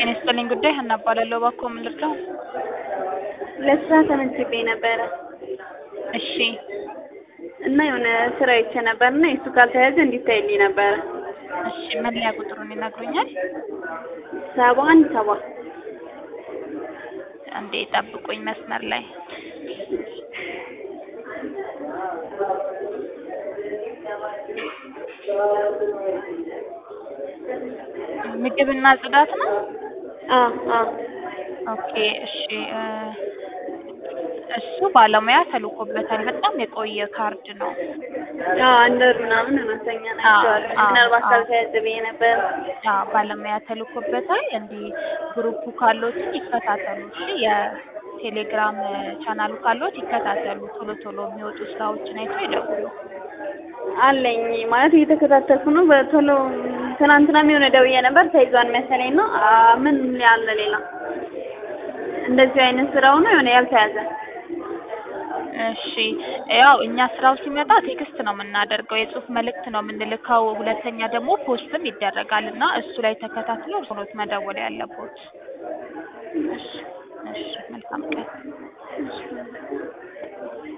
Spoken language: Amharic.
ጤና ይስጥልኝ ጉዳይ ሀና እባላለሁ። እባክዎ ምን ልርዳው? ለስራ ተመዝግቤ ነበረ እሺ እና የሆነ ስራ አይቼ ነበር እና የሱ ካልተያዘ እንዲታይልኝ ነበረ። እሺ መለያ ቁጥሩን ይነግሩኛል? ሰባ አንድ ሰባ አንዴ ጠብቁኝ መስመር ላይ ምግብና ጽዳት ነው? አዎ አዎ ኦኬ እሺ እ እሱ ባለሙያ ተልኮበታል። በጣም የቆየ ካርድ ነው። አዎ አንደር ምናምን ይመስለኛል አይቼዋለሁ። አዎ፣ ምናልባት አዎ። ካልተያዘ ብዬ ነበረ። አዎ ባለሙያ ተልኮበታል። እንዲህ ግሩፑ ካሎትን ይከታተሉ እሺ። የቴሌግራም ቻናሉ ካሎት ይከታተሉ። ቶሎ ቶሎ የሚወጡ ስራዎችን አይተው ይደውሉ። አለኝ ማለት እየተከታተልኩ ነው። በቶሎ ትናንትናም የሆነ ደውዬ ነበር ተይዟል መሰለኝ ነው። አ ምን ያለ ሌላ እንደዚህ አይነት ስራው ነው የሆነ ያልተያዘ እሺ ያው እኛ ስራው ሲመጣ ቴክስት ነው የምናደርገው፣ የጽሁፍ መልእክት ነው የምንልከው። ሁለተኛ ደግሞ ፖስትም ይደረጋል እና እሱ ላይ ተከታትሎ እርስዎ ኖት መደወል ያለቦት። እሺ መልካም ቀን።